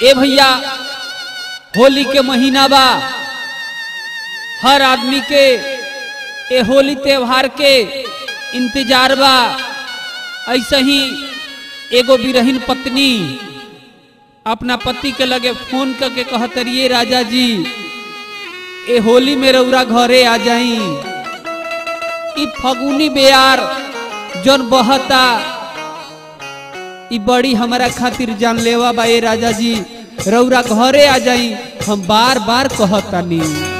ए भैया होली के महीना बा हर आदमी के ए होली त्योहार के इंतजार बा ऐसे ही एगो बिरहीन पत्नी अपना पति के लगे फोन करके कहतरिए राजा जी ए होली में रौरा घरे आ जाई ई फगुनी बेयार जौन बहता ई बड़ी हमारा खातिर जानलेवा बा ए राजा जी रौरा घरे आ जाई हम बार बार कहतानी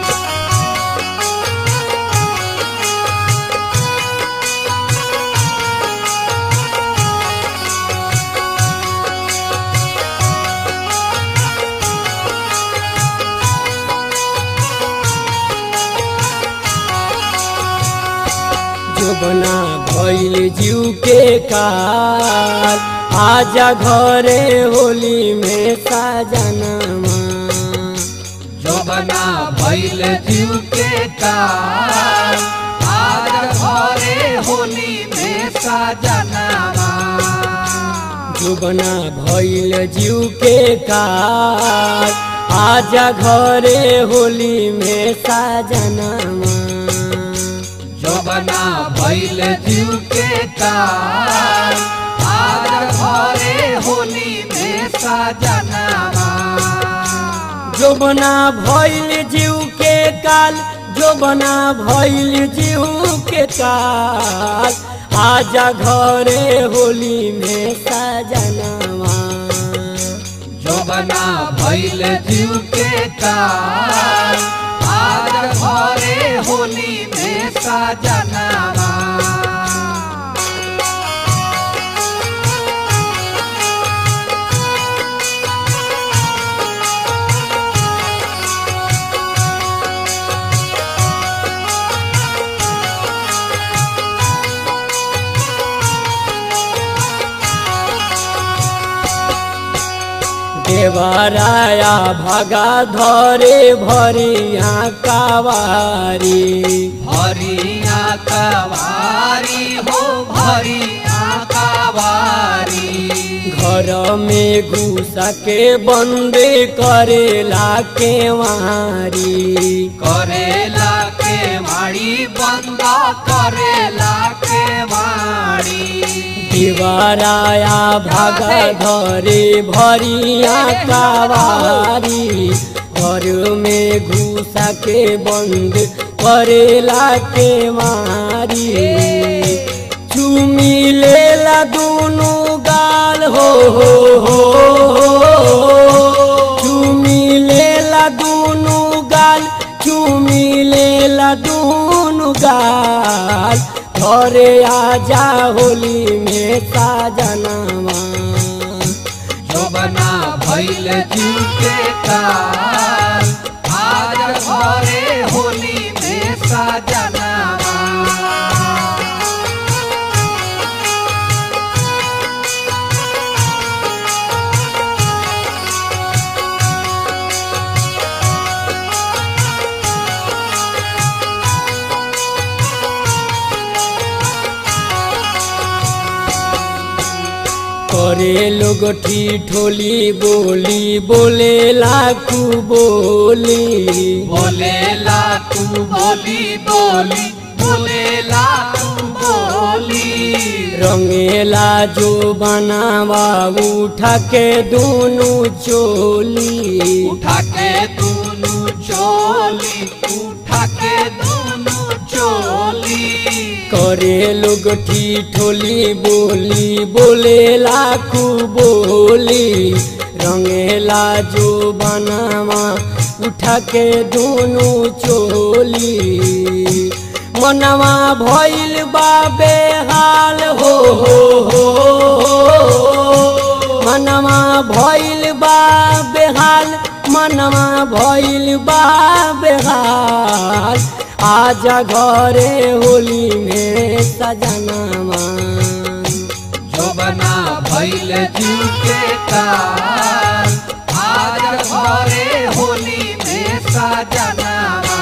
जोबना भइल जीव के काल आजा घरे होली में साजनमा जोबना भइल जीव के काल आज घरे होली में साजनावा जोबना भइल जीव के काल आजा घरे होली में साजनमा जोबना भइल जीव के काल आज घरे होली में साजनावा जोबना भइल जीव के काल जोबना भइल जीव के काल आजा घरे होली में सजनवा जोबना भइल जीव के काल आज घरे होली में साजनावा देवराया भगा धरे भरिया कावारी भरिया कवारी हो भरिया कवारी घर में घुसा के बंद करेला केवारी करेला के माड़ी बंद करेला के माड़ी दीवाराया भागा धरे भरिया कावारी घर में घुसा के बंद करेला के मारी चुमी लेला दोनों गाल हो हो हो चुमी लेला दोनों गाल चुमी लेला दोनों गाल घरे आजा होली में साजनवा जोबना भइल जीव के काल आज घरे होली में साजनावा करे लोग ठोली बोली बोले लाखू बोली बोलेला तू बोली बोली बोलेला तू बोली रंगेला जो बनावा उठा के दोनों चोली उठा के दोनों चोली उठा के दोनों चोली करे लोग ठोली बोली बोले लाखू बोली रंगेला जो बनावा उठा के दोनों चोली मनवा भइल बा बेहाल हो हो हो मनवा भइल बा बेहाल मनवा भइल बा बेहाल आजा घरे होली में सजनवा जोबना भइल जीव के काल आज घरे होली में साजनावा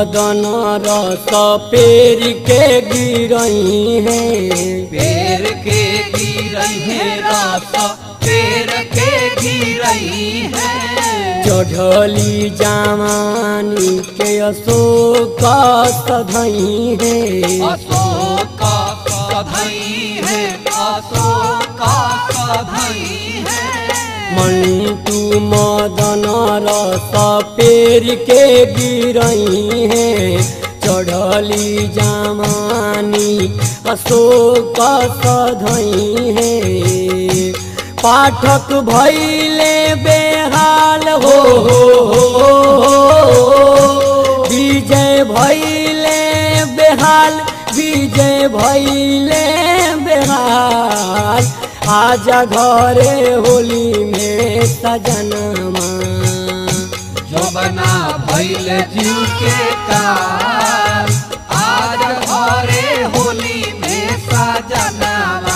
मदन रस पेर के गिरई है पेड़ के गिरई है रस पेड़ के गिरई है चढ़ली जवानी के अशोक सधई है अशोक सधई है अशोक सधई है मंटू मदन रस पेर के गिरई है चढ़ली जवानी अशोक सधई है पाठक भैले बेहाल हो विजय भैले बेहाल विजय भैले बेहाल आजा घरे होली में सजनमा जो बना भैल जीव के काल आज घरे होली में सजनावा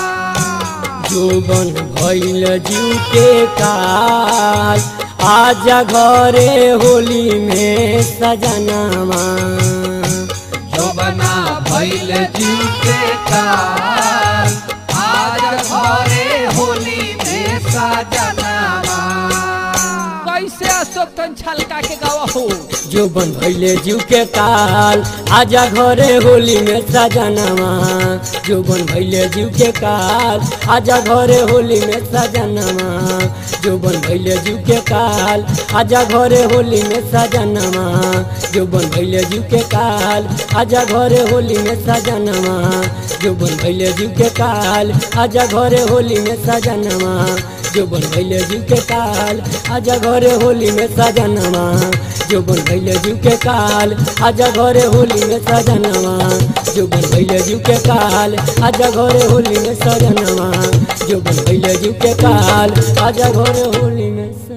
जोबन भैल जीव के काल आजा घरे होली में सजनमा जो बना भैल जीव के काल आज घरे होली में सजनावा कैसे अशोक तन छलका के गावा हो जोबन भैले जीव के काल आजा घरे होली में सजनमा जोबन भैले जीव के काल आजा घरे होली में सजनमा जोबन भैले जीव के काल आजा घरे होली में सजनमा जोबन भैले जीव के काल आजा घरे होली में सजनमा जोबन भैले जीव के काल आजा घरे होली में सजनमा जोबन भैले जीव के काल आजा घरे होली में सजनमा जोबन भैले जीव के काल आजा घरे होली में सजनमा जोबन भैले जीव के काल आजा घरे होली में सजनमा जोबन भैले जीव के काल आजा घरे होली में